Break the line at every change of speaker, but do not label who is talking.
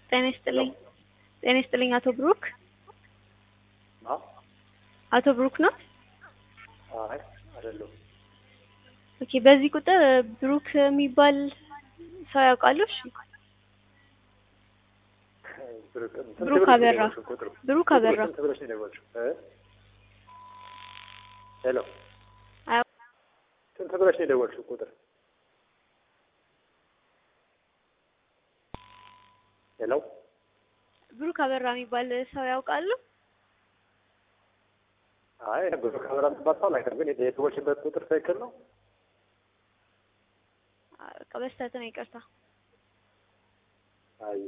ጤና ይስጥልኝ። ጤና ይስጥልኝ አቶ ብሩክ
አዎ
አቶ ብሩክ ነው?
አይ አይደለሁም።
ኦኬ በዚህ ቁጥር ብሩክ የሚባል ሰው ያውቃሉ? እሺ
ብሩክ ስንት
ብሩክ
ብለሽ ነው
አበራ።
የደወልሽው ቁጥሩ?
ብሩክ
ቁጥሩ
አበራ።
ስንት ብለሽ ነው የደወልሽው? እ? ሄሎ
አዎ
ስንት ብለሽ ነው የደወልሽው ቁጥር? ሄሎ
ብሩክ አበራ የሚባል ሰው ያውቃሉ?
አይ ብሩክ አበራ የምትባል ሰው አላውቅም፣ ግን የደወልሽበት ቁጥር ትክክል ነው?
በቃ በስተት ነው ይቅርታ።
አይ